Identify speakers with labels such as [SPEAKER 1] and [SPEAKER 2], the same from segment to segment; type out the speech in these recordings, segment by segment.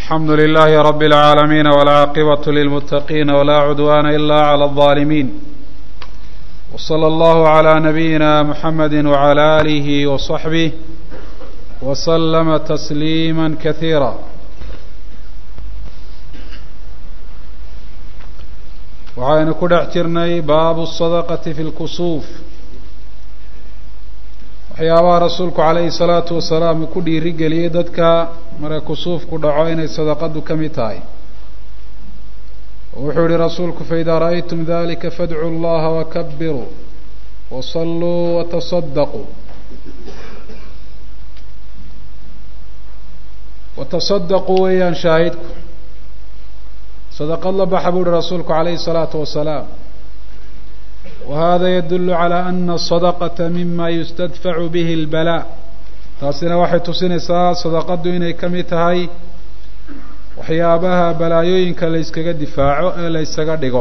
[SPEAKER 1] alxamdu lilahi rab اlcaalamiin wاlcaaqibaة lilmutaqiin wla cudwana ila clى الظaalimiin wslى اllahu عlى nabiyina muxamedi wعlى alih وصaxbih wslama tasliima kasiira waxaynu ku dhex jirnay baabu الsadaqati fi اlkusuuf waxyaabaha rasuulku calayhi salaatu wasalaam uu ku dhiiri geliyey dadka marka kusuufku dhaco inay sadaqadu ka mid tahay wuxuu yihi rasuulku faidaa ra'aytum dalika fadcuu llaha wakabiruu wasalluu watasadaquu watasadaquu weeyaan shaahidku sadaqad la baxa buu yihi rasuulku calayhi salaatu wasalaam wahada yadulu calى ana asadaqata mima yustadfacu bihi اlbalaa taasina waxay tusinaysaa sadaqadu inay ka mid tahay waxyaabaha balaayooyinka la yskaga difaaco ee la ysaga dhigo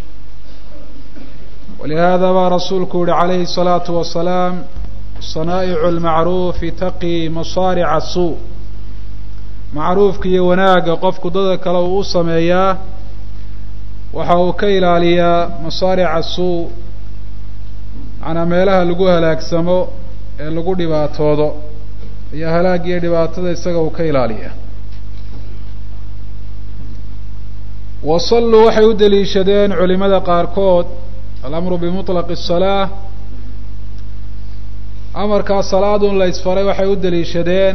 [SPEAKER 1] walihada baa rasuulku yihi calayhi الsalaatu wasalaam sanaa'icu اlmacruufi taqi masaarica suu macruufka iyo wanaagga qofku dada kale uu u sameeyaa waxa uu ka ilaaliyaa masaarica suu macnaa meelaha lagu halaagsamo ee lagu dhibaatoodo iyo halaag iyo dhibaatada isaga uu ka ilaaliya wasalluu waxay u daliishadeen culimada qaarkood alamru bimuطlaqi الsalaa amarkaa salaadun la ysfaray waxay u daliishadeen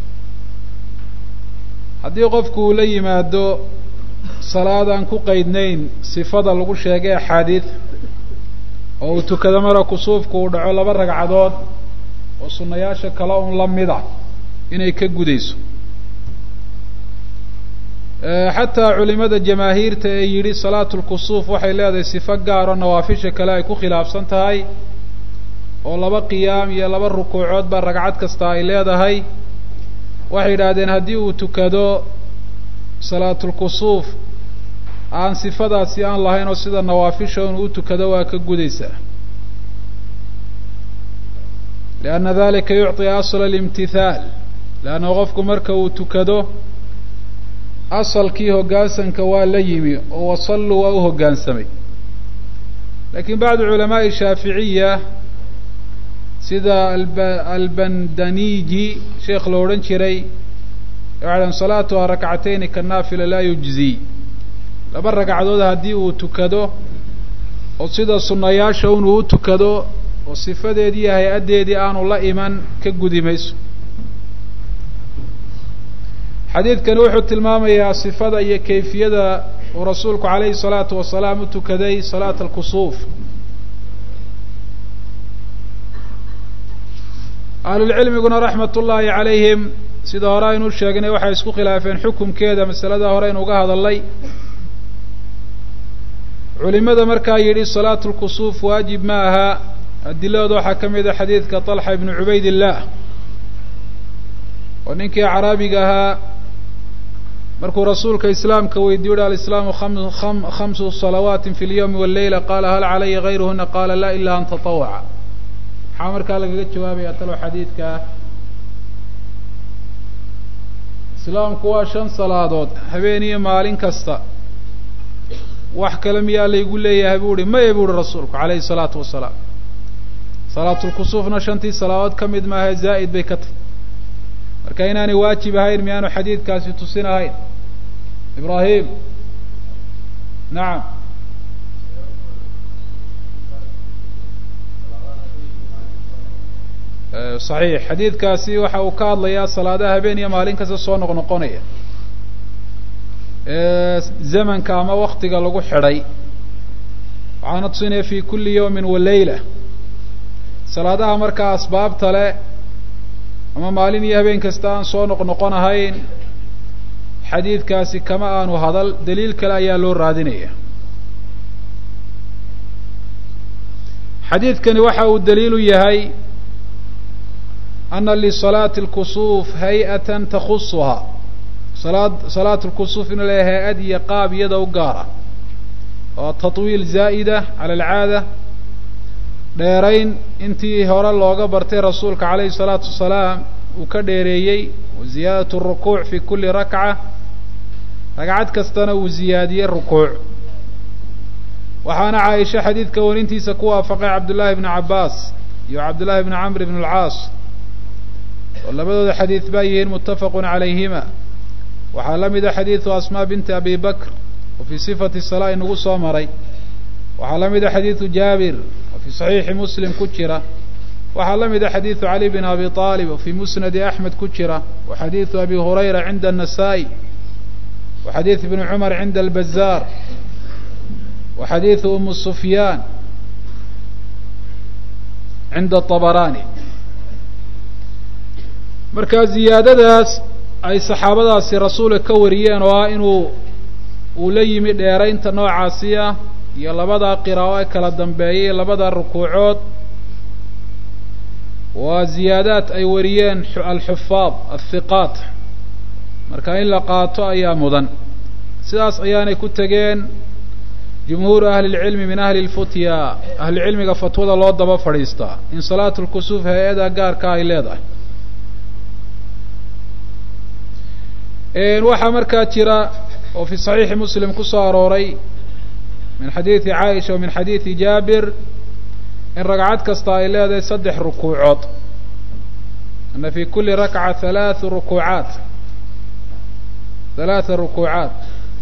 [SPEAKER 1] haddii qofku uu la yimaado salaad aan ku qeydnayn sifada lagu sheegay axaadiid oo uu tukado mara kusuufku uu dhaco laba ragcadood oo sunnayaasha kale un la mid ah inay ka gudayso xataa culimada jamaahiirta ee yidhi salaatu lkusuuf waxay leedahay sifo gaar oo nawaafisha kale ay ku khilaafsan tahay oo laba qiyaam iyo laba rukuucood baa ragcad kasta ay leedahay waxay yidhaahdeen haddii uu tukado salaatulkusuuf aan sifadaasi aan lahayn oo sida nawaafisha inuu u tukado waa ka gudaysaa lianna dalika yucطi asla alimtithaal leanna qofku marka uu tukado asalkii hoggaansanka waa la yimi oo wasalluu waa u hoggaansamay lakiin bacdu culamaaءi shaaficiya sida albandaniji sheekh la odhan jiray waxay salaatuha rakcatayni kanaafila laa yujzi laba ragcadood haddii uu tukado oo sida sunnayaasha unuu u tukado oo sifadeedii iyo hay-addeedii aanu la iman ka gudi mayso xadiidkani wuxuu tilmaamayaa sifada iyo kayfiyada uu rasuulku calayhi salaatu wasalaam u tukaday salaata alkusuuf ahlulcilmiguna raxmat ullaahi calayhim sida hore aynu sheegnay waxay isku khilaafeen xukumkeeda masalada hore aynu uga hadalnay culimada markaa yidhi salaatu lkusuuf waajib ma aha adiladooda waxaa ka mid a xadiidka طalxa ibnu cubayd illah oo ninkii acraabiga ahaa markuu rasuulka islaamka weydiyo uhi alislaamu khamsu salawaati fi اlyawmi wاleyla qaala hal calaya gayruhuna qaala la ila an taطawaca maxaa markaa lagaga jawaabaya talo xadiidkaa islaamku waa shan salaadood habeen iyo maalin kasta wax kale miyaa laygu leeyahay bu uhi maya bu uhi rasuulku calayhi الsalaatu wasalaam salaatulkusuufna shantii salaadood ka mid maaha zaa'id bay ka tahy marka inaanay waajib ahayn miyaanu xadiidkaasi tusin ahayn ibrahim nacam saxiix xadiidkaasi waxa uu ka hadlayaa salaadaha habeen iyo maalin kasta soo noqnoqonaya zamanka ama waktiga lagu xidhay waxaana tusinaya fi kuli yawmin wa leyla salaadaha markaa asbaabta leh ama maalin iyo habeen kasta aan soo noqnoqon ahayn xadiidkaasi kama aanu hadal daliil kale ayaa loo raadinaya xadiidkani waxa uu daliilu yahay ana lisalaati اlkusuuf hay-atan takhusuhaa salaad salaat lkusuuf inuu leeyahay hay-ad iyo qaab iyada u gaara oo tatwiil zaa'ida cala alcaada dheerayn intii hore looga bartay rasuulka calayhi salaatu wasalaam uu ka dheereeyey wa ziyaadatu rukuuc fi kuli rakca ragcad kastana uu ziyaadiyey rukuuc waxaana caaisha xadiidka warintiisa ku waafaqay cabdullaahi bni cabbaas iyo cabdullaahi bni camr bn alcaas oo labadooda xadiid baa yihiin muttafaqun calayhima waxaa la mida xadiidu asmaa binti abi bakr oo fii sifati salaa inagu soo maray waxaa la mida xadiidu jaabir oo fii saxiixi muslim ku jira waxaa la mida xadiidu cali bn abi aalib oo fii musnadi axmed ku jira wa xadiidu abi hurayra cinda الnasaa-i wa xadiid ibni cumar cinda albazaar wa xadiidu umu sufyaan cinda طabarani marka ziyaadadaas ay saxaabadaasi rasuulka ka wariyeen oo ah inuu uu la yimi dheeraynta noocaasi ah iyo labadaa qiraa'o ee kala dambeeyay labada rukuucood waa ziyaadaad ay wariyeen alxufaad alhiqaat marka in la qaato ayaa mudan sidaas ayaanay ku tegeen jumhuuru ahli lcilmi min ahli lfutya ahlucilmiga fatwada loo daba fadhiistaa in salaatu lkusuuf hay-ada gaarka ay leedahay waxaa markaa jira oo fi صaxiixi muslim ku soo arooray min xadiidi caaisha wa min xadiidi jaabir in ragcad kasta ay leedahay saddex rukuucood ana fi kuli rakca halaathu rukuucaat halaatha rukuucaat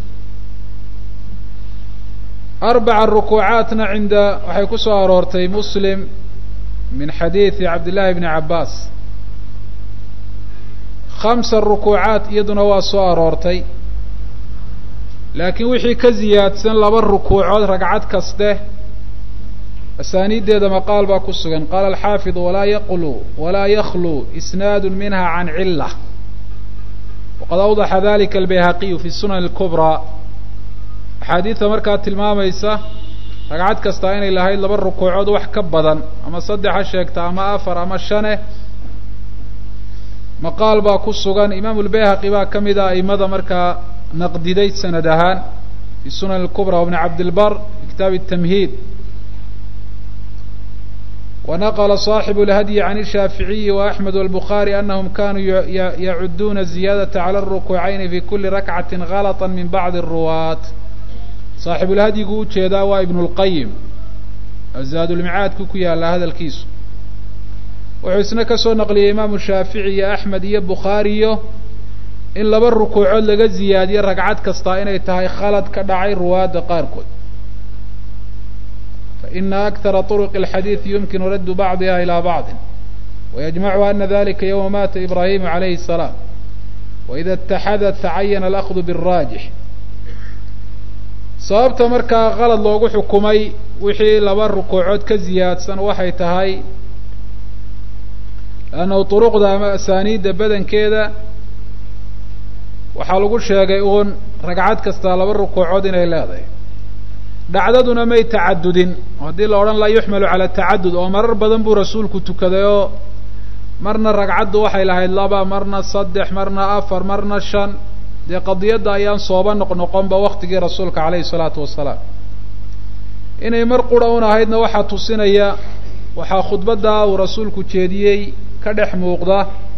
[SPEAKER 1] arbaca rukuucaatna cinda waxay ku soo aroortay muslim min xadiidi cabdillahi bni cabbaas khamsa rukuucaat iyaduna waa soo aroortay laakiin wixii ka ziyaadsan laba rukuucood ragcad kaste asaaniiddeeda maqaal baa ku sugan qaala alxaafid walaa yaqlu walaa yaklu isnaadu minha can cila waqad awdaxa dalika albayhaqiyu fi sunan اlkubraa axaadiidta markaa tilmaamaysa ragcad kastaa inay lahayd laba rukuucood wax ka badan ama saddex ha sheegta ama afar ama shane maqaal baa ku sugan imaamu lbayhaqi baa ka mid a aimada markaa naqdiday sanad ahaan fi sunan اlkubra wbni cabdilbar fi kitaabi الtamhiid ونqل صاaحب الhdي عن الشhاaفiعiي وأحمد والبخاري أنهم kanuu yacuduna الزiyاadaة عlى الركوعayn في kuli رakعaة غلطا min bعض الرuwاة صaaxiبulhadyigu ujeedaa waa iبن الqayim zaadulmicaadku ku yaala hadalkiisu wuxuu isna ka soo naqliyey imaamu shaafiعي iyo أحmed iyo bukhaariyo in laba rukuucood laga ziyaadiyo ragcad kastaa inay tahay khalad ka dhacay ruwaadda qaarkood faina akara طرق الxadiiث yumkinu raddu bacضiha ilى bacضi وyجmacu ana dalika ywma mata ibrahim عalayhi السلام وإida اtaxada tacayana alأkhdu bالraajix sababta markaa qalad loogu xukumay wixii laba rukuucood ka ziyaadsan waxay tahay lannahu طuruqda ama asaaniidda badankeeda waxaa lagu sheegay uun ragcad kastaa laba rukuucood inay leedahay dhacdaduna may tacadudin haddii la odhan laa yuxmalu cala tacadud oo marar badan buu rasuulku tukaday oo marna ragcaddu waxay lahayd laba marna saddex marna afar marna shan dee qadiyadda ayaan sooba noqnoqonba waktigii rasuulka calayhi salaatu wasalaam inay mar qura un ahaydna waxaa tusinaya waxaa khudbaddaa uu rasuulku jeediyey ka dhex muuqda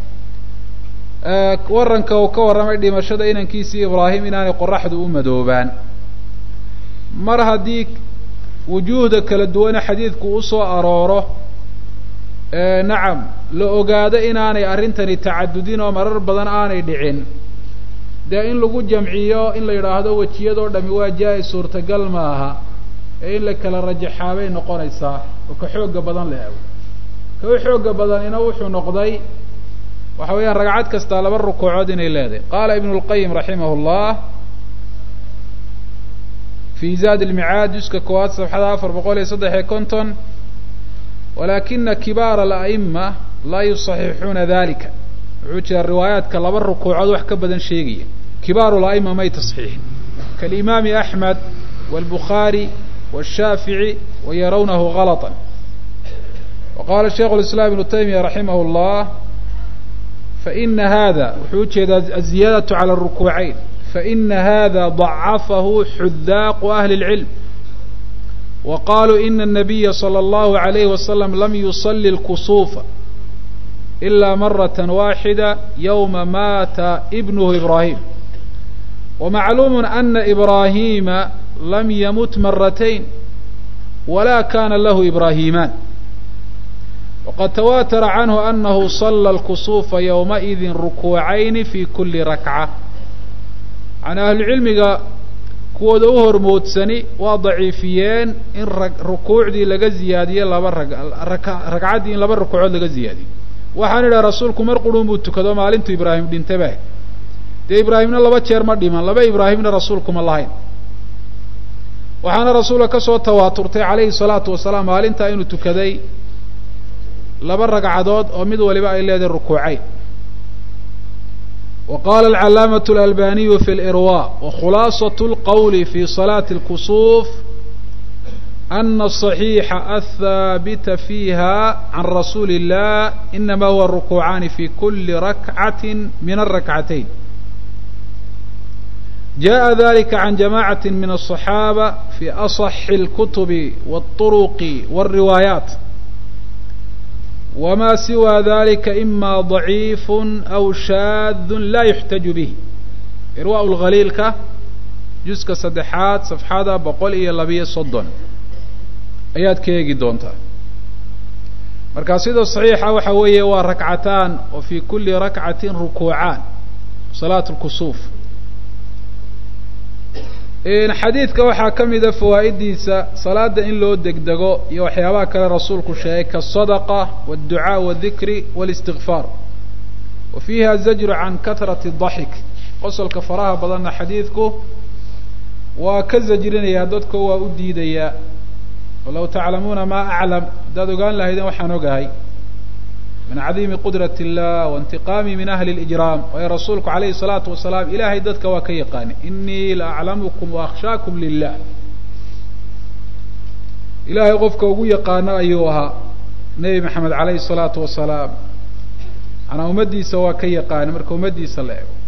[SPEAKER 1] waranka uu ka warramay dhimashada inankiisii ibraahim inaanay qoraxdu u madoobaan mar haddii wujuuhda kala duwane xadiidku usoo arooro nacam la ogaado inaanay arrintani tacadudin oo marar badan aanay dhicin dee in lagu jamciyo in la yidhaahdo wejiyadoo dhami waa jaa-is suurtagal ma aha ee in la kala rajaxaabay noqonaysaa oo ka xooga badan la ego ka u xooga badanina wuxuu noqday waxa weeyaan ragcad kastaa laba rukuucood inay leedahay qaala ibnu lqayim raximah llah fi zaad ilmicaad juska koowaad safxada afar boqol iyo saddex iyo konton walaakina kibaara ala'ima laa yusaxixuuna dalika wuxuu jira riwaayaadka laba rukuucood wax ka badan sheegaya kibaaru la'ima may tasxiixin kaalimaami axmed wاlbukhaari wالshaafiعي wayarawnahu galطa waqala shaikh اliسlam ibnu taymiya raximah اllah faina hada wuxuu ujeedaa aziyaadaة calى الrukuucayn faina hada ضacafahu xudaaqu ahli اlcilm waqaluu ina الnabiya slى اllahu عalayh wasalam lam yusali اlkusuufa ila maraة waaxida ywma mata ibnuhu ibrahim wamacluumu ana ibraahiima lam yamut maratayn wala kana lahu ibraahimaan waqad tawaatara canhu anahu sala alkusuufa ywmaidin rukuucayni fi kuli rakca can ahlucilmiga kuwooda u hormoodsani waa daciifiyeen in rukuucdii laga ziyaadiyo laba ragcaddii in laba rukuucood laga ziyaadiyo waxaan idhaha rasuulku mar qurun buu tukado maalintuu ibraahim dhintaba dee ibraahimna laba jeer ma dhiman laba ibraahimna rasuulku ma lahayn waxaana rasuulka ka soo tawaaturtay calayhi salaatu wasalaam maalintaa inuu tukaday laba ragcadood oo mid waliba ay leedahay rukuucayn wa qala alcalaamaة اlalbaniyu fi lirwa wakhulaasaة اlqowli fi salaati اlkusuuf ana الصaxiixa athaabita fiiha can rasuuli الlah inama huwa rukuucaani fi kuli rakcati min aلrakcatayn jaءa dalika can jamacaة min الصaxaaba fi aصxi اlkutubi wالطuruqi wالriwaayaat wma siwى dalika ima ضaciif aw shaad la yuxtaju bih irwa lhaliilka juska saddexaad safxada boqol iyo labiyo soddon ayaad ka eegi doontaa marka sida صaxiixa waxa weeye waa rakcataan oo fi kuli rakcati rukuucaan salaat اlkusuuf xadiidka waxaa ka mida fawaa'idiisa salaada in loo degdego iyo waxyaabaha kale rasuulku sheegay kaالصadقة والducاء والdikri والاstigfaar wa fiiha zajru can kahrati الضaxik qosolka faraha badanna xadiidku waa ka zajrinayaa dadko waa u diidayaa walaw taclamuuna ma aclam haddaad ogaan lahaydeen waxaan ogahay min cadiimi qudrat الlah waاntiqaami min ahli اlijraam waayo rasuulku alayhi الsalaatu wasalaam ilahay dadka waa ka yaqaani inii la aclamukum waakhshaakum lilah ilahay qofka ugu yaqaano ayuu ahaa nebi maxamed alayhi الsalaatu wasalaam manaa ummaddiisa waa ka yaqaani marka ummaddiisa la ego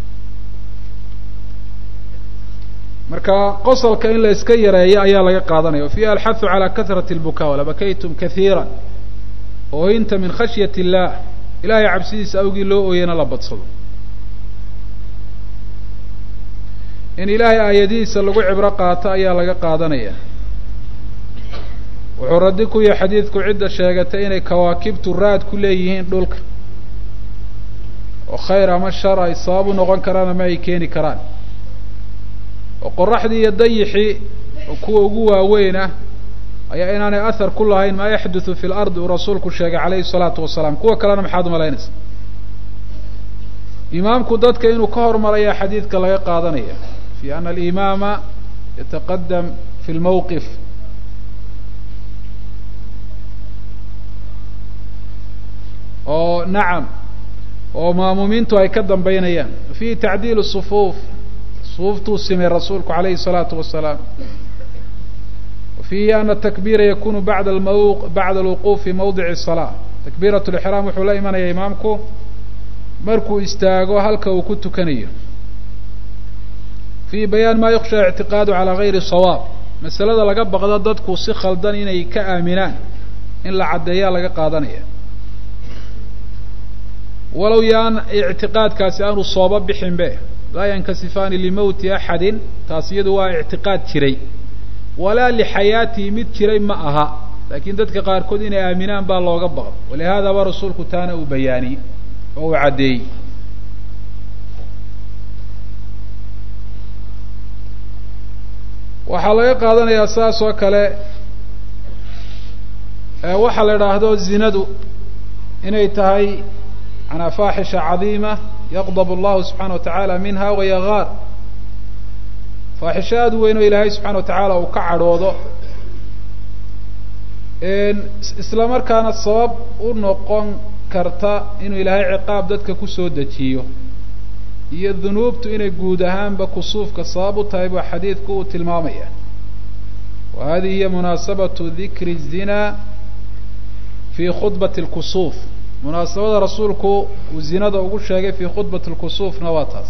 [SPEAKER 1] marka qosolka in la iska yareeyo ayaa laga qaadanaya wafiiha alxahu calى kahrati اlbuka walabakaytum kaiira ooyinta min khashyat اllah ilahay cabsidiisa awgii loo ooyana la badsado in ilaahay aayadihiisa lagu cibro qaato ayaa laga qaadanaya wuxuu raddi ku yahay xadiidku cidda sheegatay inay kawaakibtu raad ku leeyihiin dhulka oo khayr ama shar ay sabab u noqon karaan ama ay keeni karaan oo qoraxdii iyo dayixii oo kuwa ugu waaweyn ah ayaa inaanay ahar ku lahayn maa yaxduthu fi lardi uu rasuulku sheegay calayhi salaatu wasalaam kuwa kalena maxaad umalaynaysa imaamku dadka inuu ka hormarayaa xadiidka laga qaadanaya fi ana alimaama yataqadam fi lmawqif oo nacam oo maamuumiintu ay ka dambaynayaan fihi tacdiil sufuuf sufuuftuu simay rasuulku calayhi الsalaatu wasalaam fiihi ana takbiira yakunu bada lmaw bacda alwuquuf fi mawdici الsalaa takbiirat lixraam wuxuu la imanaya imaamku markuu istaago halka uu ku tukanayo fiihi bayaan ma yuksha ictiqaadu calaa gayri sawaab masalada laga baqdo dadku si khaldan inay ka aaminaan in la caddeeyaa laga qaadanaya walow yaan ictiqaadkaasi aanu sooba bixin be laa yankasifaani limowti axadin taas iyadu waa ictiqaad jiray walaa lixayaatihi mid jiray ma aha laakiin dadka qaarkood inay aaminaan baa looga baqdo walihaadaba rasuulku taana uu bayaaniyey oo uu caddeeyey waxaa laga qaadanayaa saas oo kale waxaa la idhaahdo zinadu inay tahay manaa faaxisha cadiima yaqdab allahu subxaana wa tacaala minha wayagaar faaxisho aada u weyn oo ilaahay subxana wa tacaala uu ka cadhoodo isla markaana sabab u noqon karta inuu ilaahay ciqaab dadka kusoo dejiyo iyo dunuubtu inay guud ahaanba kusuufka sabab u tahay baa xadiidku uu tilmaamaya wa hadihi hiya munaasabatu dikri الzina fi khudbati اlkusuuf munaasabada rasuulku uu zinada ugu sheegay fi khudbati اlkusuufna waa taas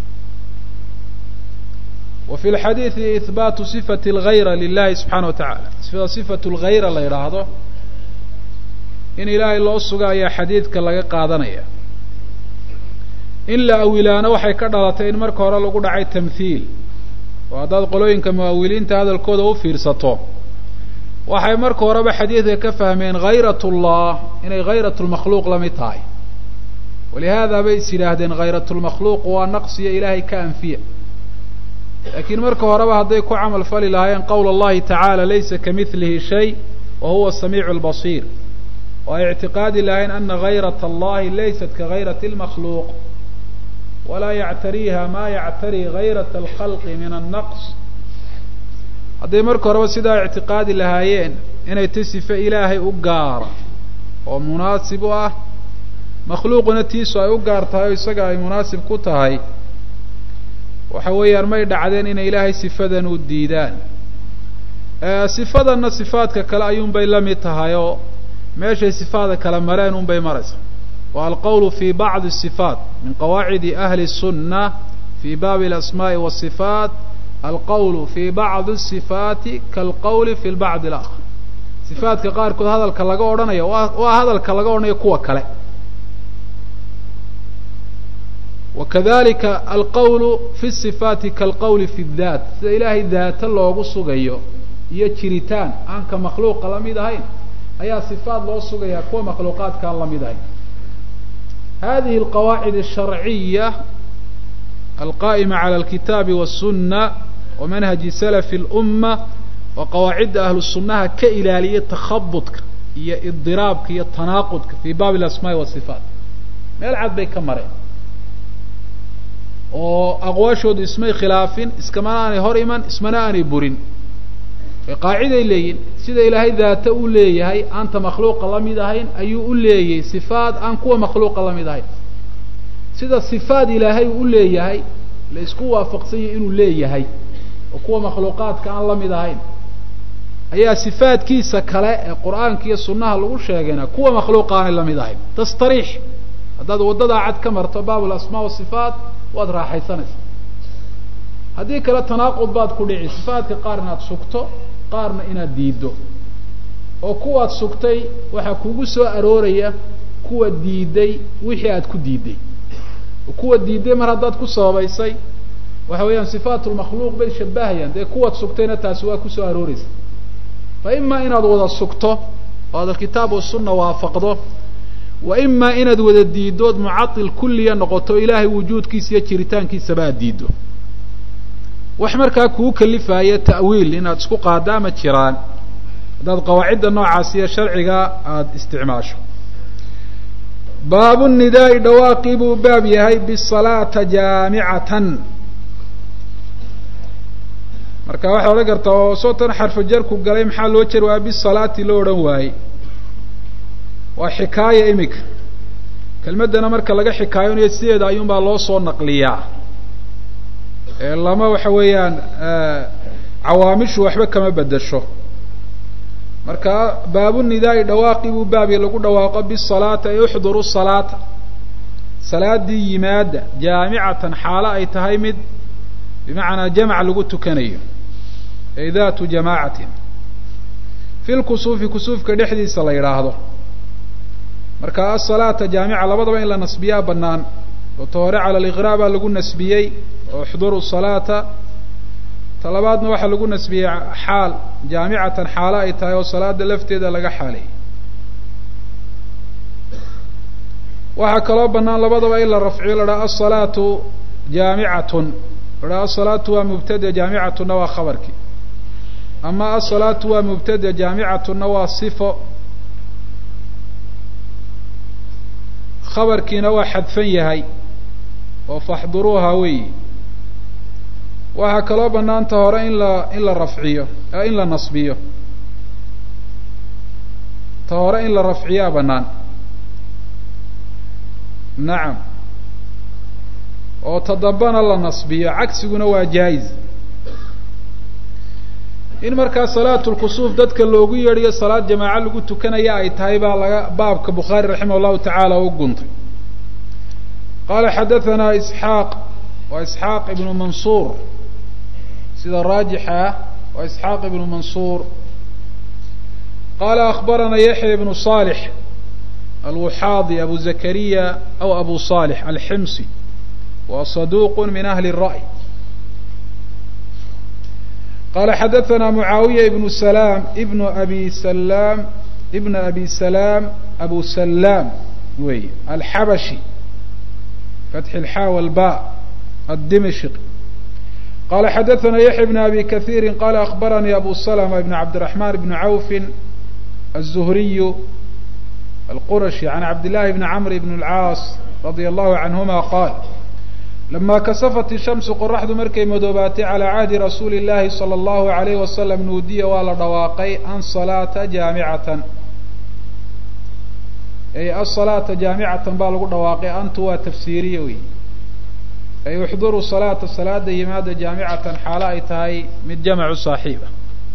[SPEAKER 1] wa fi lxadiidi ihbaatu sifati اlgayra lilahi subxaana wa tacala sida sifatu اlgayra la yidhaahdo in ilaahay loo suga ayaa xadiidka laga qaadanaya in la awilaano waxay ka dhalatay in marka hore lagu dhacay tamthiil oo haddaad qolooyinka muawiliinta hadalkooda u fiirsato waxay marka horeba xadiidka ka fahmeen hayrat ullah inay hayrat lmakhluuq la mid tahay walihaada bay is yidhaahdeen hayrat lmakhluuq waa naqsiyo ilaahay ka anfiya laakiin marka horeba hadday ku camal fali lahaayeen qowl allahi tacaala laysa kamilihi shay wa huwa samiicu lbasiir oo ay ictiqaadi lahayn ana hayrat allahi laysat kahayrat lmakhluuq walaa yactariiha ma yactari hayrat alkhalqi min annaqs hadday marka horeba sidaa ictiqaadi lahaayeen inay ti sife ilaahay u gaara oo munaasib u ah makhluuquna tiisu ay u gaar tahay oo isaga ay munaasib ku tahay waxa weeyaan may dhacdeen inay ilaahay sifadan u diidaan sifadanna sifaadka kale ayuunbay la mid tahay oo meeshay sifaada kale mareen unbay maraysa wa alqowlu fi bacdi sifaat min qawaacidi ahli sunna fi baabi alasmaai wasifaat alqowlu fi bacdi sifaati kaalqowli fi lbacdi alakhar sifaadka qaarkood hadalka laga odhanayo waa hadalka laga odhanayo kuwa kale wakadalika alqowlu fi sifaati kaalqowli fi daat sida ilaahay daata loogu sugayo iyo jiritaan aan ka makhluuqa la mid ahayn ayaa sifaat loo sugayaa kuwa makhluuqaadka aan la mid ahayn hadihi alqawaacid alsharciya alqa'ima cala alkitaabi waالsuna wa manhaji salafi اlumma waa qawaacidda ahlu sunnaha ka ilaaliya takhabudka iyo idiraabka iyo tanaaqudka fi baabi alasmaai wasifaat meel cad bay ka mareen oo aqwaashoodu ismay khilaafin iskamana aanay hor iman ismana aanay burin qaaciday leeyihin sida ilaahay daata u leeyahay aanta makhluuqa la mid ahayn ayuu u leeyahay sifaad aan kuwa makhluuqa la mid ahayn sida sifaad ilaahay u leeyahay la isku waafaqsanyay inuu leeyahay oo kuwa makhluuqaadka aan la mid ahayn ayaa sifaadkiisa kale ee qur'aanka iyo sunnaha lagu sheegayna kuwa makhluuqa aanay la mid ahayn tastariix haddaad waddadaa cad ka marto baab alasmaa wasifaat waad raaxaysanaysaa haddii kale tanaaqud baad ku dhici sifaadka qaar inaad sugto qaarna inaad diiddo oo kuwaad sugtay waxaa kugu soo arooraya kuwa diiday wixii aad ku diiday kuwa diiday mar haddaad ku sababaysay waxa weeyaan sifaat lmakhluuq bay shabahayaan dee kuwaad sugtayna taasi waa kusoo arooreysa fa imaa inaad wada sugto oo aad alkitaab wasunna waafaqdo wa imaa inaad wada diiddood mucatil kulliya noqoto ilaahay wujuudkiisa iyo jiritaankiisaba aad diiddo wax markaa kuu kalifaya ta'wiil inaad isku qaaddaa ma jiraan haddaad qawaacidda noocaas iyo sharciga aada isticmaasho baabu nidaa'i dhawaaqii buu baab yahay bisalaata jaamicatan marka waxaad odhan kartaa oo sootan xarfu jarku galay maxaa loo jeri waaya bisalaati loo odhan waayey waa xikaaya imika kelmaddana marka laga xikaayonayo sideeda ayuunbaa loo soo naqliyaa lama waxa weeyaan cawaamishu waxba kama bedesho marka baabu nidaa'i dhawaaqii buu baabya lagu dhawaaqo bisalaata ay uxduru salaata salaadii yimaada jaamicatan xaalo ay tahay mid bimacnaa jamac lagu tukanayo ay daatu jamaacatin fi lkusuufi kusuufka dhexdiisa la yidhaahdo marka asalaata jaamica labadaba in la nasbiyaa banaan oo ta hore cala aliqraa baa lagu nasbiyey oo uxduru salaata ta labaadna waxaa lagu nasbiyey xaal jaamicatan xaalo ay tahay oo salaada lafteeda laga xaaleeyey waxaa kaloo banaan labadaba in la rafciyo la dhaha asalaatu jaamicatun la dhaha asalaatu waa mubtada jaamicatunna waa khabarkii ama asalaatu waa mubtada jaamicatunna waa sifo khabarkiina waa xadfan yahay oo faxduruuha weeyi waxaa kaloo banaanta hore in la in la rafciyo in la nasbiyo ta hore in la rafciyaa banaan nacam oo ta dambana la nasbiyo cagsiguna waa jaa-iz in markaa salaatu lkusuuf dadka loogu yeedhiyo salaad jamaaco lagu tukanaya ay tahay baa laga baabka bukhaari raximah allahu tacaala u guntay qaala xadahanaa isxaaq waa isxaaq ibnu mansuur sida raajixa ah waa isxaaq ibnu mansuur qaala akbarana yaxya ibnu صالح alwuxaadi abu zakariya aw abu صالح alximsi wa صaduq min ahli الra'ي qala xadaثna muعaawiya ibn salam ibn abi salam ibn abi salam abu salam wey alxabashi fatxi اlxa wاlba الdimشq qala xadaثna yaحya bn abi kaثيiri qala aخbaranii abu slma ibn cabdالرaحman ibn cawf الزhriy الquraشhi عan cabd لlahi bn cmr bn الcaas radي الlahu canهuma qaal lama kasafat الshamsu qoraxdu markay madoobaatay calى cahdi rasuuli الlahi salى الlahu عalayh wasalam nuudiya waa la dhawaaqay an salaata jaamicatan ay asalaata jaamicatan baa lagu dhawaaqay antu waa tafsiiriye wey ay uxduruu salaata salaada yimaada jaamicatan xaalo ay tahay mid jamcu saaxiiba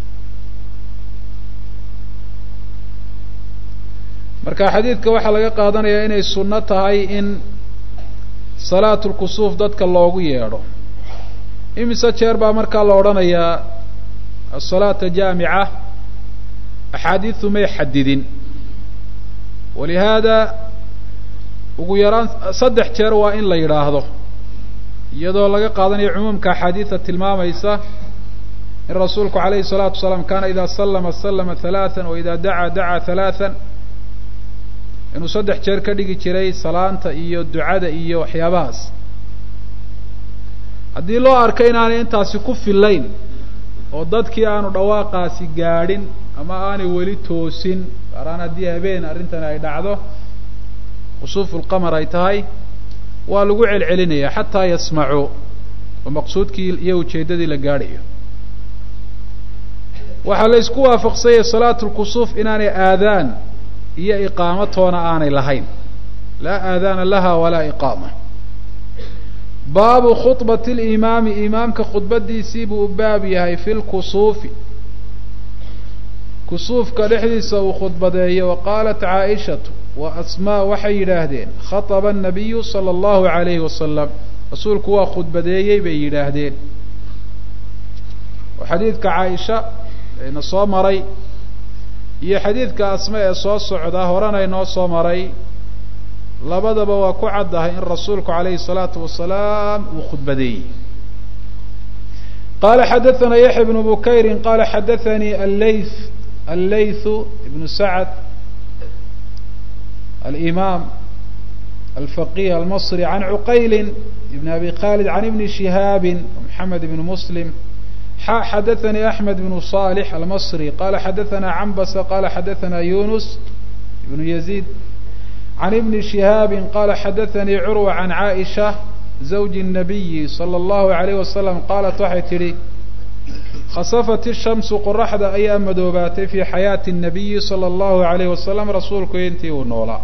[SPEAKER 1] marka xadiidka waxaa laga qaadanayaa inay sunno tahay in salaat lkusuuf dadka loogu yeedho imise jeer baa markaa la odhanayaa asalaata jaamica axaadiidu may xadidin walihaada ugu yaraan saddex jeer waa in la yidhaahdo iyadoo laga qaadanayo cumuumka axaadiida tilmaamaysa in rasuulku alayhi الsalaatu wasalaam kana ida salama salama halaثa wa ida dacaa dacaa halaثa inuu saddex jeer ka dhigi jiray salaanta iyo ducada iyo waxyaabahaas haddii loo arko inaanay intaasi ku filayn oo dadkii aanu dhawaaqaasi gaadhin ama aanay weli toosin gaaraan haddii habeen arrintani ay dhacdo khusuuf lqamar ay tahay waa lagu celcelinaya xataa yasmacuu oo maqsuudkii iyo ujeeddadii la gaadhayo waxaa la isku waafaqsanyay salaatu lkusuuf inaanay aadaan iyo iqaamo toona aanay lahayn laa aadaana laha walaa iqaama baabu khudbati limaami imaamka khudbadiisii buu u baab yahay fi lkusuufi kusuufka dhexdiisa uu khudbadeeyo wa qaalat caaishatu wa asmaa waxay yidhaahdeen khaطba الnabiyu salى اllahu عalayhi wasalam rasuulku waa khudbadeeyey bay yidhaahdeen oo xadiidka caaisha ayna soo maray iyo xadiidka asma ee soo socda horena inoo soo maray labadaba waa ku caddahay in rasuulku alayhi الsalaatu wasalaam uu khudbadeeyey qala xadaثna yaxya bnu bukayri qala xadaثanii allayth allaythu ibnu sacd الإمام الفقيه المصري عن عقيل بن أبي خالد عن ابن شهاب محمد بن مسلم حدثني أحمد بن صالح المصري قال حدثنا عنبس قال حدثنا يونس بن يزيد عن ابن شهاب قال حدثني عروة عن عائشة زوج النبي صلى الله عليه وسلم قالت waxay tidhi khasafat الشhamsu qoraxda ayaa madoobaatay fii xayaati الnabiyi salى اllahu عalayh wasalam rasuulku intii uu noolaa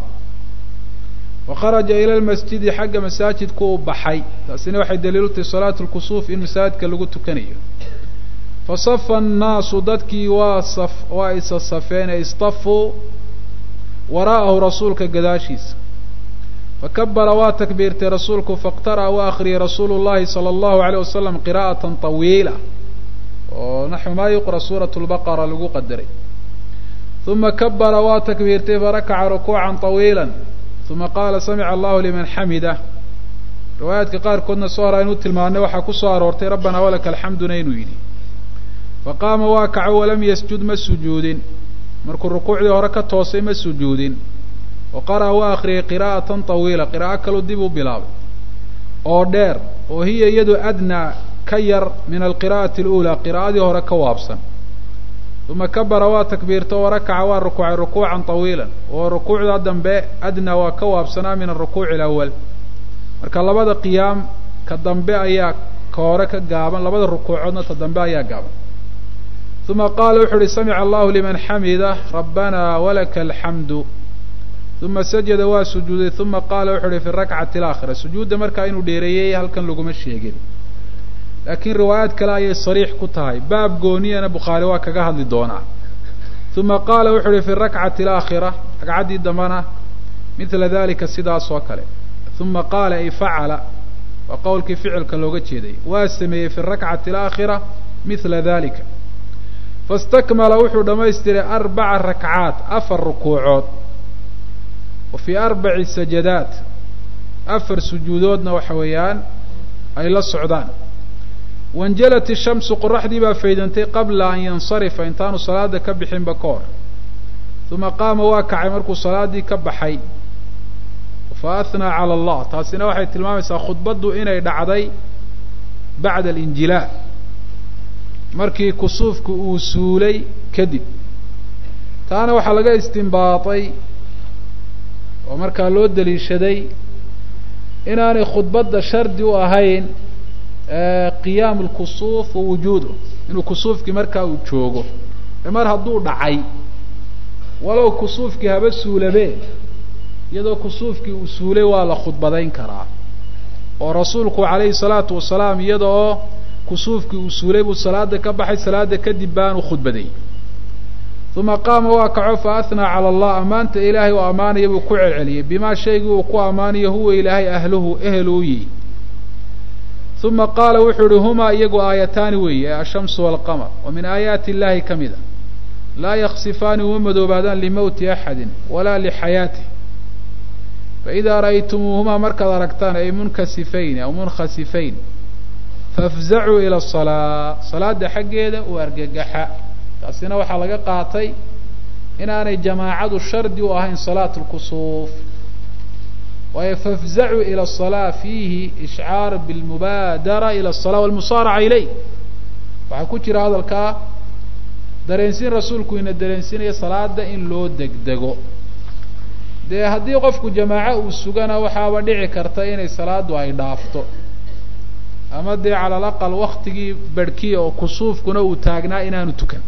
[SPEAKER 1] wakharaja ila lmasjidi xagga masaajidku u baxay taasina waxay daliilu tahay salaatu lkusuuf in masaajidka lagu tukanayo fasafa annaasu dadkii waa saf waa isa safeen ee istafuu waraa'ahu rasuulka gadaashiisa fakabara waa takbiirtay rasuulku faqtara'a waa akriyay rasuulu llahi sala allahu alayh wasalam qiraa'atan طawiila oo naxwu maa yuqra suurat lbaqara lagu qadaray uma kabara waa takbiirtay farakaca rukuucan طawiila uma qaala samica allahu liman xamida riwaayaadka qaarkoodna soo hora inuu tilmaanay waxaa ku soo aroortay rabbanaa walaka alxamduna inuu yidhi faqaama waa kaco walam yasjud ma sujuudin markuu rukuucdii hore ka toosay ma sujuudin wa qara'a waa akriyay qiraa'atan طawiila qiraa'o kaluu dib u bilaabay oo dheer oo hiya iyadu adnaa ka yar min alqira'ati اlأulaa qiraa'adii hore ka waabsan uma kabara waa takbiirto warakaca waa rukuucay rukuucan طawiila oo rukuucda dambe adnaa waa ka waabsanaa min arukuuci اlأwal marka labada qiyaam ka dambe ayaa ka hore ka gaaban labada rukuucoodna ta dambe ayaa gaaban uma qaala wuxu uhi samica allahu liman xamida rabbana walaka alxamdu uma sajada waa sujuuday uma qaala wuxu uhi fi rakcati alaakhira sujuudda markaa inuu dheereeyey halkan laguma sheegin laakiin riwaayaad kale ayay sariix ku tahay baab gooniyana bukhaari waa kaga hadli doonaa uma qaala wuxu uhi fi rakcati alaakhira ragcaddii dambena midla dalika sidaas oo kale uma qaala ay facala waa qowlkii ficilka looga jeeday waa sameeyey fi rakcati alaakhira midla dalika fastakmala wuxuu dhamaystiray arbaca rakcaat afar rukuucood wa fii arbaci sajadaat afar sujuudoodna waxa weeyaan ay la socdaan wanjalat ishamsu qoraxdii baa faydantay qabla an yansarifa intaanu salaada ka bixinba ka hor uma qaama waa kacay markuu salaadii ka baxay fa athnaa cala allah taasina waxay tilmaamaysaa khudbaddu inay dhacday bacda alinjilaa markii kusuufku uu suulay kadib taana waxaa laga istinbaatay oo markaa loo daliishaday inaanay khudbadda shardi u ahayn qiyaamu lkusuuf wa wujuudu inuu kusuufkii markaa uu joogo ee mar hadduu dhacay walow kusuufkii haba suulabee iyadoo kusuufkii uu suulay waa la khudbadayn karaa oo rasuulku calayhi salaatu wasalaam iyada oo kusuufkii uu suulay buu salaada ka baxay salaada kadib baanu khudbaday uma qaama waa kaco fa athnaa cala allah ammaanta ilaahay oo ammaanaya buu ku celceliyey bimaa shaygii uu ku ammaanayo huwa ilaahay ahluhu ehelu yihi uma qaala wuxuu ihi humaa iyagu aayataani weeye ashamsu waalqamar wa min aayaati illahi ka mida laa yaksifaani uma madoobaadaan limowti axadin walaa lixayaatih faidaa ra'aytumuuhumaa markaad aragtaan ay munkasifayn aw munkhasifayn faafzacuu ila asalaa salaada xaggeeda u argagaxa taasina waxaa laga qaatay inaanay jamaacadu shardi u ahayn salaat lkusuuf waayo faafzacuu ila asalaa fiihi ishcaar bilmubaadara ila asalaa walmusaaraca ileyh waxaa ku jira hadalkaa dareensiin rasuulku ina dareensiinaya salaada in loo degdego dee haddii qofku jamaaco uu sugana waxaaba dhici karta inay salaadu ay dhaafto ama dee cala alaqal waktigii berhkiya oo kusuufkuna uu taagnaa inaanu tukan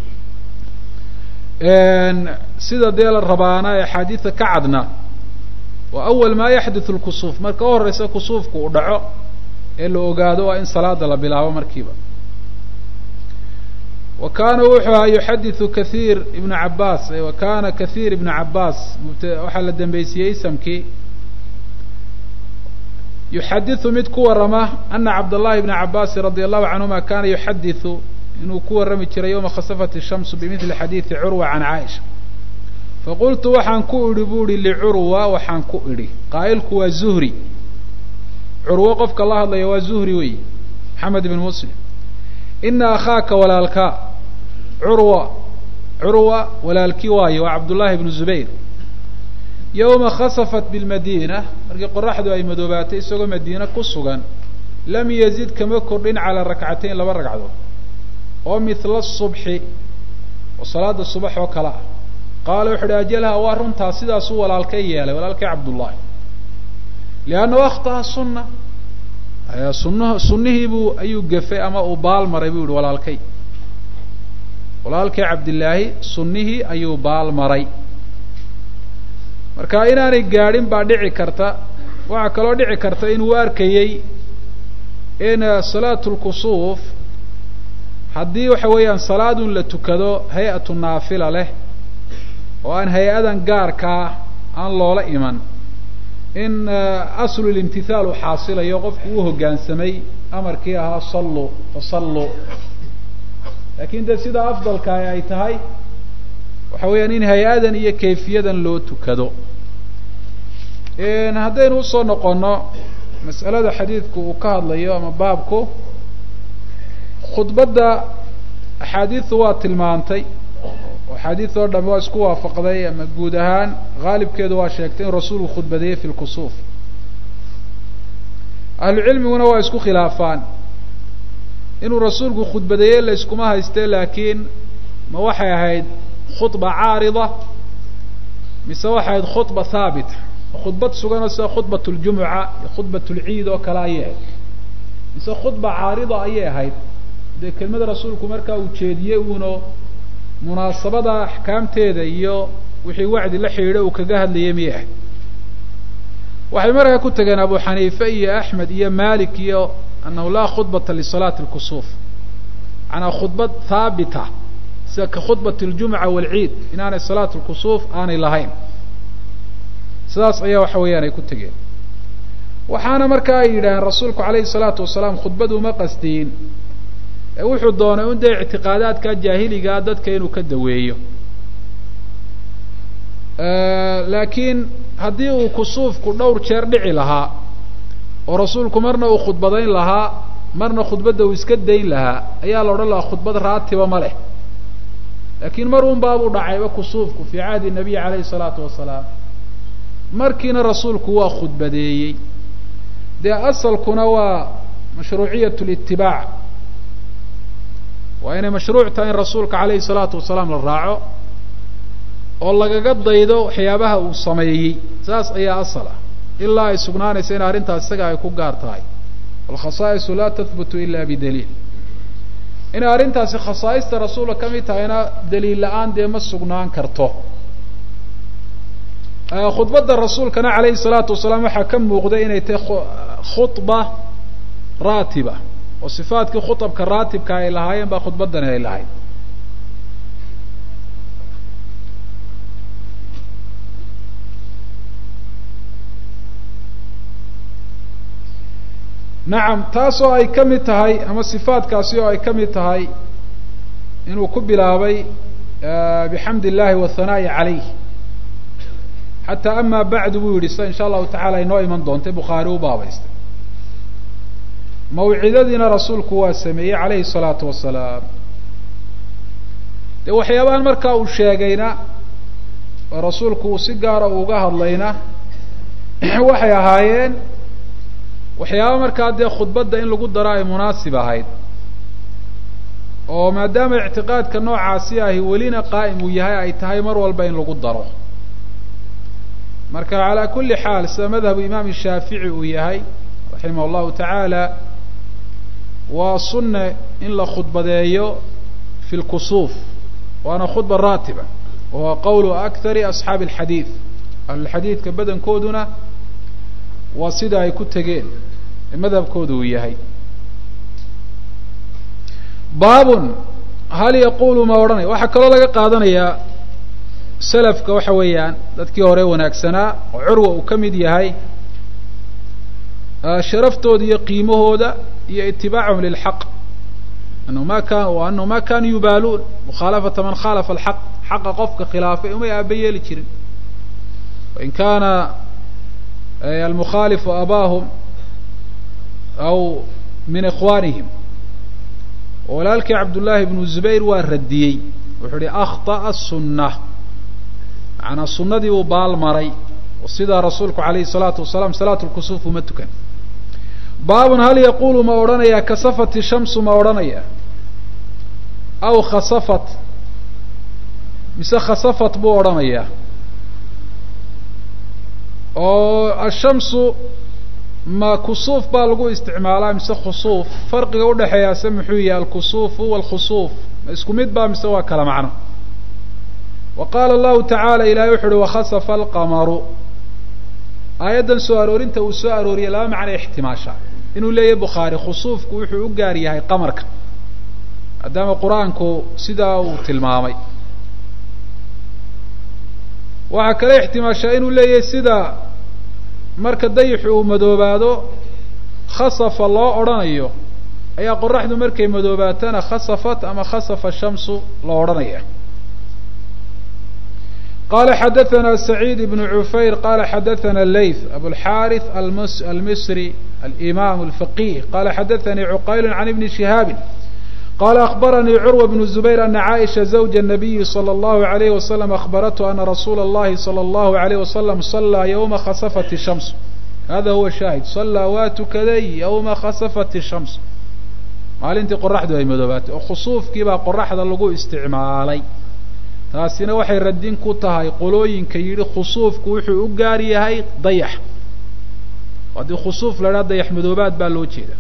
[SPEAKER 1] sida dee la rabaana ee axaadiida ka cadna wa awal maa yaxdithu lkusuuf marka u horeysa kusuufku uu dhaco ee la ogaado waa in salaada la bilaabo markiiba wa kaana wuxuu ahaa yuxadiثu kahiir ibnu cabaas wa kana kahiir ibnu cabaas waxaa la dambeysiyey isamkii yuxadiثu mid ku warama ana cabdالlahi bna cabasi radi allahu canhuma kana yuxadiثu inuu ku warrami jiray yowma khasafat الshamsu bimidli xadiiثi curwa can caaisha faqultu waxaan ku idhi bu ihi licurwa waxaan ku idhi qaa'ilku waa zuhri curwo qofka la hadlaya waa zuhri wey maxamed ibn muslim ina akhaaka walaalkaa curwa curwa walaalkii waayo waa cabdullahi bnu zubayr yowma khasafat bilmadiina markii qoraxdu ay madoobaatay isagoo madiine ku sugan lam yazid kama kordhin calaa rakcatayn laba ragcadood oo mithla subxi oo salaada subax oo kale ah qaala wuxu uhi ajalha waa runtaa sidaasuu walaalkay yeelay walaalkay cabdullahi liannahu akhtaha sunna sunn sunnihii buu ayuu gefay ama uu baal maray buu yihi walaalkay walaalkay cabdillaahi sunnihii ayuu baal maray marka inaanay gaadhin baa dhici karta waxaa kaloo dhici karta inuu arkayey in salaatu lkusuuf haddii waxa weeyaan salaadun la tukado hay-atu naafila leh oo aan hay-adan gaarkaa aan loola iman in aslulimtithaal uu xaasilayo qofku uu hoggaansamay amarkii ahaa salluu fasalluu laakiin dee sidaa afdalka ay tahay waxa weeyaan in hay-adan iyo kayfiyadan loo tukado haddaynu usoo noqono mas'alada xadiidku uu ka hadlayo ama baabku khudbadda axaadiidu waa tilmaantay oo axaadiid oo dhami waa isku waafaqday ama guud ahaan haalibkeedu waa sheegtay in rasuulku khudbadeeyey fi lkusuuf ahlu cilmiguna waa isku khilaafaan inuu rasuulku khudbadeeye la yskuma hayste laakiin ma waxay ahayd khudba caarida mise waxay ahayd khudba haabita khudbad suganoo sida khudbat ljumuca iyo khudbat lciid oo kale ayay ahayd mise khudba caarida ayay ahayd dee kelmada rasuulku markaa uu jeediyey uuno munaasabada axkaamteeda iyo wixii wacdi la xidhiidha uu kaga hadlayay miyay ahayd waxay markaa ku tageen abu xaniife iyo axmed iyo malik iyo annahu laa khudbata lisalaati lkusuuf macanaa khudbad haabita sida ka khudbat ljumuca waalciid inaanay salaat lkusuuf aanay lahayn sidaas ayaa waxa weeyaan ay ku tegeen waxaana markaa ay yidhaaheen rasuulku calayhi salaatu wasalaam khudbad uma qasdiyin ee wuxuu doonay un dee ictiqaadaadka jaahiligaa dadka inuu ka daweeyo laakiin haddii uu kusuufku dhowr jeer dhici lahaa oo rasuulku marna uu khudbadayn lahaa marna khudbadda uu iska dayn lahaa ayaa la odhan lahaa khudbad raatiba ma leh laakiin mar un baabuu dhacayba kusuufku fii cahdi nabiy calayhi salaatu wasalaam markiina rasuulku waa khudbadeeyey dee asalkuna waa mashruuciyat litibaac waa inay mashruuc tahay in rasuulka calayhi salaatu wasalaam la raaco oo lagaga daydo waxyaabaha uu sameeyey saas ayaa asal ah ilaa ay sugnaanaysa in arrintaas isaga ay ku gaar tahay walkhasaa'isu laa tahbutu ila bidaliil inay arrintaasi khasaa'ista rasuulka ka mid tahayna daliil la-aan dee ma sugnaan karto khudbadda rasuulkana calayhi salaatu wasalaam waxaa ka muuqda inay tahay khudba raatiba oo sifaadkii khutabka raatibka ay lahaayeen baa khudbaddani ay lahayd nacam taas oo ay ka mid tahay ama sifaadkaasi oo ay ka mid tahay inuu ku bilaabay bixamdi illahi wahanaa'i calayh xataa ama bacdu buu yidhi sida insha allahu tacala inoo iman doontay bukhaari u baabaystay mawcidadiina rasuulku waa sameeyey calayhi salaatu wasalaam dee waxyaabahan markaa uu sheegayna oo rasuulku uu si gaara uga hadlayna waxay ahaayeen waxyaaba markaa dee khudbadda in lagu daro ay munaasib ahayd oo maadaama ictiqaadka noocaasi ahi welina qaa'im uu yahay ay tahay mar walba in lagu daro marka calaa kulli xaal sida madhabu imaam shaafici uu yahay raximah allahu tacaala waa sunne in la khudbadeeyo fi lkusuuf waana khudba raatiba wahuwa qowlu akthari asxaabi alxadiid ahlulxadiidka badankooduna waa sida ay ku tegeen ee madhabkoodu uu yahay baabun hal yaqulu ma odhanaya waxaa kaloo laga qaadanayaa selafka waxa weeyaan dadkii hore wanaagsanaa oo curwa uu ka mid yahay sharaftooda iyo qiimahooda iyo itibaacahum lilxaq anahu ma kan anahu ma kanuu yubaaluun mukhaalafata man khalafa alxaq xaqa qofka khilaafay umay aaba yeeli jirin wain kaana almukhaalifu abaahum aw min ikhwanihim walaalkii cabdullaahi bnu zubayr waa radiyey wuxuu uhi akhطa'a sunna macanaa sunadii uu baal maray oo sidaa rasuulku alayhi الsalaatu wasalaam salaat lkusuuf uma tukan baabun hal yaqulu ma odhanaya kasafat shamsu ma odhanaya aw khasafat mise khasafat buu odhanaya oo ashamsu ma kusuuf baa lagu isticmaalaa mise khusuuf farqiga udhexeeyaase muxuu yahay alkusuufu wاlkhusuuf ma isku mid ba mise waa kala macno wa qaala allahu tacaala ilahay wuxu uhi wakhasafa alqamaru aayaddan soo aroorinta uu soo arooriyey laba macno ixtimaasha inuu leeyahay bukhaari khusuufku wuxuu u gaar yahay qamarka maadaama qur-aanku sidaa uu tilmaamay waxaa kale ixtimaashaa inuu leeyahay sida marka dayixu uu madoobaado khasafa loo odhanayo ayaa qoraxdu markay madoobaatana khasafat ama khasafa shamsu loo odhanaya qala xadaثna سacيid بن cufayr qala xadaثna layth abulxariث almisri alimam الfaqih qala xadaثanii cuqayl can ibni shihaabi qala akhbaranii curwa bn zubayr ana caaisha zawja الnabiyi slى اllahu عalayh wasalam akhbarathu ana rasuula اllahi salى اllahu عalayh wasalam salaa ywma khasafat الshams hada huwa shaahid salaa waa tukaday ywma khasafat الshams maalintii qoraxdu ay madoobaatay oo khusuufkii baa qoraxda lagu isticmaalay taasina waxay radin ku tahay qolooyinka yidhi khusuufku wuxuu u gaar yahay dayax haddii khusuuf la idhaha dayax madoobaad baa loo jeeda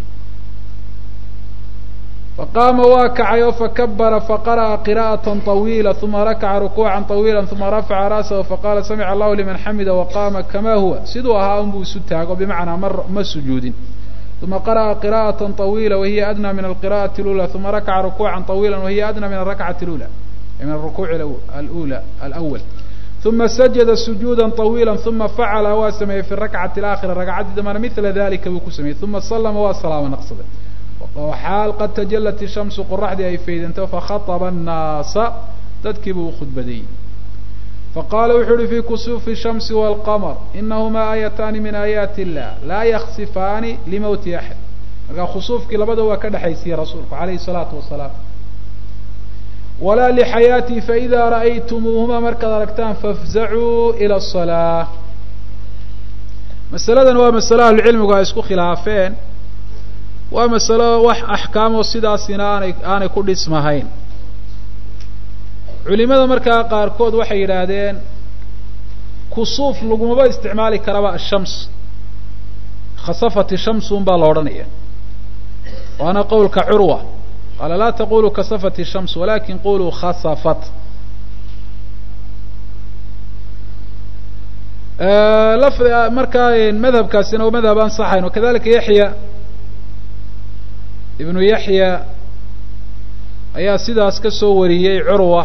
[SPEAKER 1] faqaama waa kacay oo fakabara faqara'a qira'ata طawiila uma rakaca rukuuca طawiila uma rafaca ra'sahu faqala samica allahu liman xamida waqama kama huwa siduu ahaa unbuu isu taago bimacnaa ma ma sujuudin uma qara'a qira'ata طawiila wahiya adnى min alqira'ati اlula uma rakaca rukuuca طawiila wahiya adnى min arakcati اlula min arukuuc alula alأwl uma sajada sujuuda طawiila uma facala waa sameeyey fi rakcati اlaakhira ragcaddii dambana mila dalika buu ku sameeyey uma salama waa salaamo naqsaday xaal qad tajalat ishamsu qoraxdii ay faydantay fakhaطba الnaasa dadkii buu ukhudbadeeyey faqala wuxuu uhi fi kusuufi الshamsi wاlqamr inahumaa aayataani min aayaati illah laa yaksifaani limowti axad markaa khusuufkii labada waa ka dhexaysiye rasuulku alayhi الsalaatu wasalaam walaa lixayaatii faida ra'aytumuuhuma markaad aragtaan fafzacuu ilى الصalaaة masaladan waa masalo ahlucilmigu ay isku khilaafeen waa masalo wax axkaamoo sidaasina aanay aanay ku dhismahayn culimada markaa qaarkood waxay yidhaahdeen kusuuf lagumaba isticmaali karaba ashams khasafat ishams un baa la odhanaya waana qowlka curwa qaala laa taqulu kasafat ishams walakin quluu khasafat lafdi markaa madhabkaasina waa madhab ansaxayn wakadalika yaxya ibnu yaxya ayaa sidaas ka soo wariyey curwa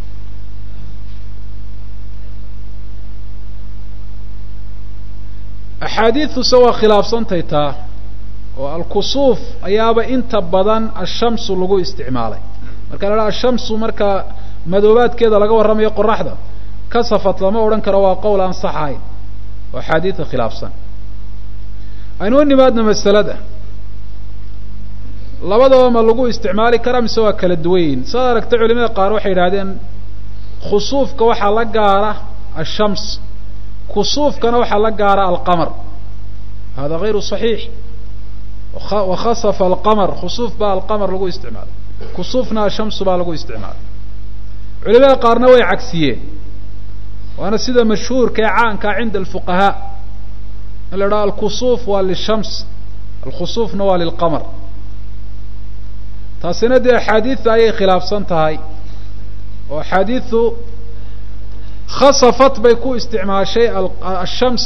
[SPEAKER 1] axaadiidtuse waa khilaafsantay taa oo alkusuuf ayaaba inta badan ashamsu lagu isticmaalay marka la haha ashamsu marka madoobaadkeeda laga warramayo qoraxda kasafat lama odhan karo waa qowl aan sax ahayn oo axaadiidta khilaafsan aynu u nimaadna masalada labadaba ma lagu isticmaali karaa mise waa kala duwan yihin saad aragtay culimada qaar waxay yidhahdeen khusuufka waxaa la gaara ashams kusuufkana waxaa la gaara alqamar hada gayru صaxiix wakhasafa alqamar khusuuf baa alqamar lagu isticmaalay kusuufna ashamsu baa lagu isticmaalay culimada qaarna way cagsiyeen waana sida mashhuurka ee caankaa cinda alfuqahaa in la idhaha alkusuuf waa lishams alkhusuufna waa lilqamar taasina dee axaadiidta ayay khilaafsan tahay oo axaadiidu khasafat bay ku isticmaashay ashams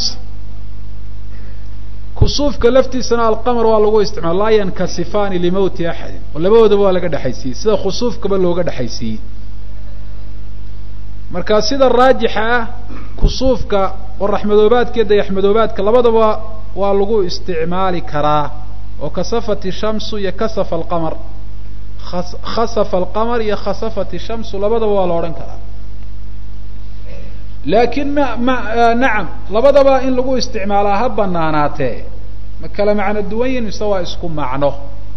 [SPEAKER 1] kusuufka laftiisana alqamar waa lagu isticmaala laa yankasifaani limowti axadin oo labadoodaba waa laga dhexaysiiyey sida khusuufkaba looga dhexaysiiyey marka sida raajixa ah kusuufka qoraxmadoobaadka iyo dayaxmadoobaadka labadaba waa lagu isticmaali karaa oo kasafat ishamsu iyo kasafa alqamar khasafa alqamar iyo khasafat ishamsu labadaba waa la odhan karaa laakiin ma ma nacam labadaba in lagu isticmaalaa ha banaanaatee ma kala macno duwan yihin mise waa isku macno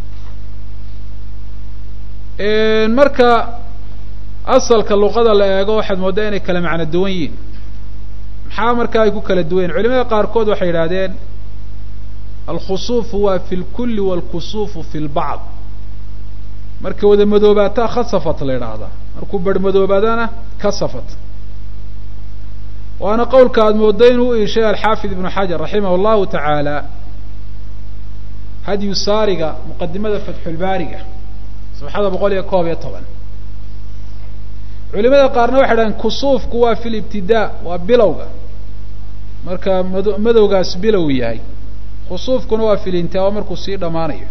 [SPEAKER 1] marka asalka luqada la eego waxaad mooddaa inay kala macno duwan yihin maxaa marka ay ku kala duwan yihin culimada qaarkood waxay yidhahdeen alkhusuufu waa fi lkulli waalkusuufu fi lbacd marka wada madoobaataa khasafat la yidhaahdaa markuu barhmadoobaadana kasafat waana qowlka aada mooddo inuu u iishay alxaafid ibnu xajar raximah llahu tacaala hadyu saariga muqadimada fatxulbaariga sabxada boqol iyo koob iyo toban culimada qaarna waxay dhahdeen kusuufku waa fi libtidaa waa bilowga marka mado madowgaas bilow yahay khusuufkuna waa fi lintaa waa markuu sii dhammaanayo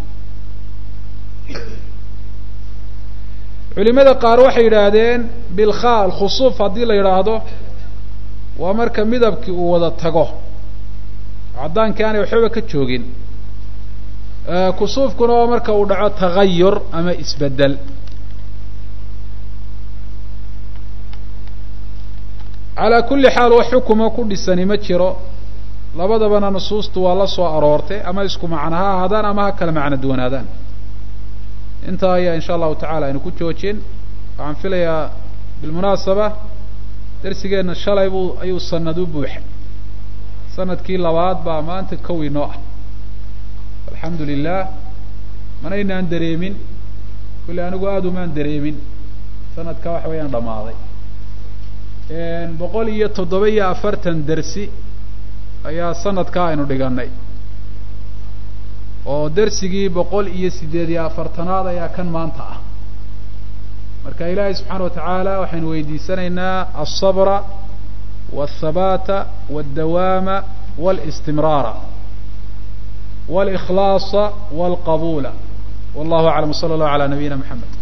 [SPEAKER 1] culimada qaar waxay yidhaahdeen bilkha alkhusuuf haddii la yidhaahdo waa marka midabkii uu wada tago caddaankii aanay waxbaba ka joogin kusuufkuna waa marka uu dhaco tagayur ama isbedel calaa kulli xaal wax xukuma ku dhisani ma jiro labadabana nusuustu waa la soo aroortay ama isku macno ha ahaadaan ama ha kala macno duwanaadaan intaa ayaa insha allahu tacala aynu ku joojin waxaan filayaa bilmunaasaba darsigeenna shalay buu ayuu sanad u buuxay sanadkii labaad baa maanta kow inoo ah alxamdu lilah manaynaan dareemin kulli anigu aada umaan dareemin sanadka waxa weeyaan dhammaaday boqol iyo toddoba iyo afartan dersi ayaa sanadkaa aynu dhiganay oo dersigii boqol iyo siddeed iyo afartanaad ayaa kan maanta ah marka ilaahay subxaana wa tacaala waxaynu weydiisanaynaa alsabra walthabaata waldawaama walistimraara walikhlaasa walqabuula wallahu aclam wsala allahu ala nabiyina mxamed